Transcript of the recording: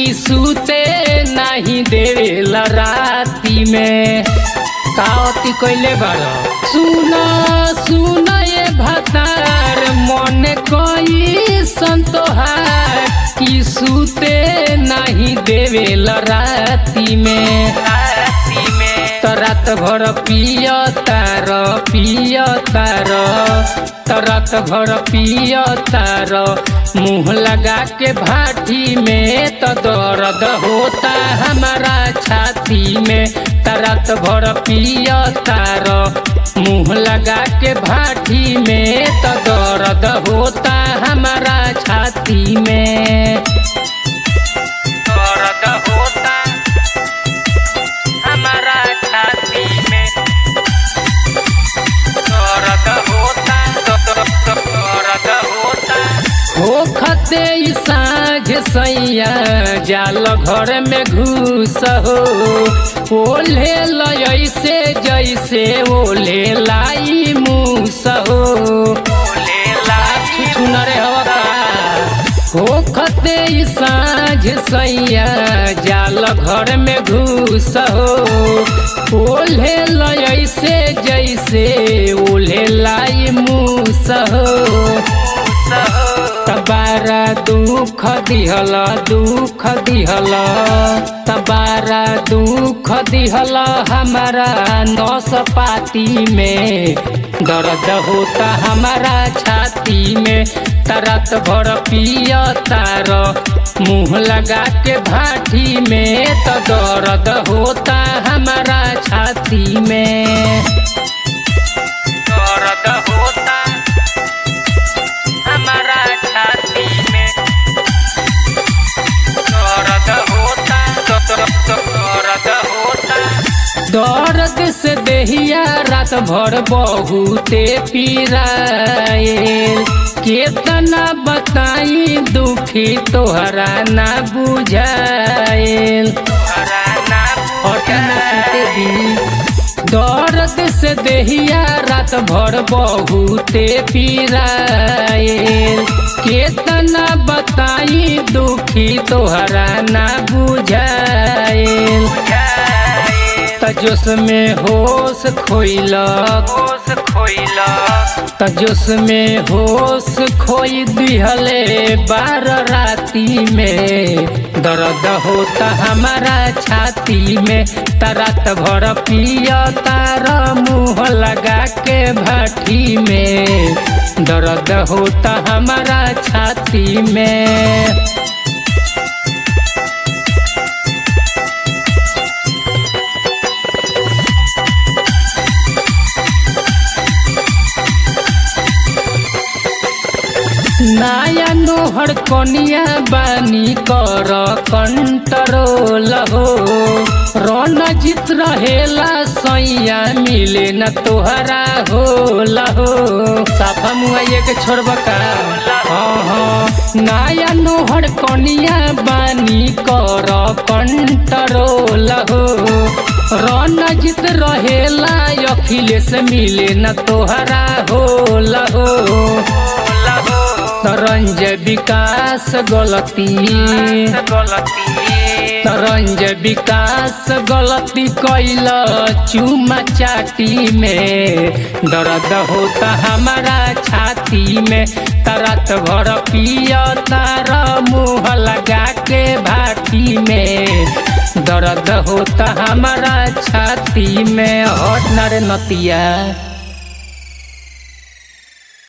कि सूते नहीं देवेला राती में कावती कइले बाड़ सुना सुना ये भतार मन कई संतोहार कि सूते नहीं देवेला राती में राती में त रात भर पिय तार पिय तार त रात भर पिय तार मुंह लगा के भाटी में त दर्द होता हमारा छाती में त रात भर पिय तार मुंह लगा के भाटी में त दर्द होता हमारा छाती में दर्द होता हमारा छाती में दर्द होता दर्द होता होखते ई साँझ सैया जाल घर में घुस हो ओले लैसे जैसे ओले लाई मूस हो ओले लाई छुनरे हवा होखते ई साँझ सैया जाल घर में घुस हो ओल्हे लैसे जैसे ओल्हे लाई मूस हो तबारा दुख दिहल दुख दिहल तबारा दुख दिहल हमारा नस पाती में दर्द होता हमारा छाती में तरत भर पिय तार मुंह लगा के भाटी में तो दर्द होता हमारा छाती में दर्द होता हमारा छाती में दर्द होता दर्द होता दर्द से देहिया रात भर बहुते पीराए केतना बताई दुखी तोहरा ना बुझाएल दर्द से देहिया रात भर बहुते पीराएल केतना बताई दुखी तोहरा ना बुझाएल तजोस में होश खोइल होश खोइल तजोस में होश खोई दिहले बार राती में दर्द होता हमारा छाती में तरत भर पिय तार मुँह लगा के भाटी में दर्द होता हमारा छाती में नाया नोहर कनिया बानी कर कंट्रोल हो रन जित रहेला सैया मिले न तोहरा हो लहो साफा मुआ के छोड़ब का हाँ हाँ नाया नोहर कनिया बानी कर कंट्रोल हो रन जित रहेला अखिलेश मिले न तोहरा हो लहो तरंज विकास गलती तरंज विकास गलती कैल चुमा चाटी में दर्द होता हमारा छाती में तरत भर पिय तार मुँह लगा के भाटी में दर्द होता हमारा छाती में हट नरे नतिया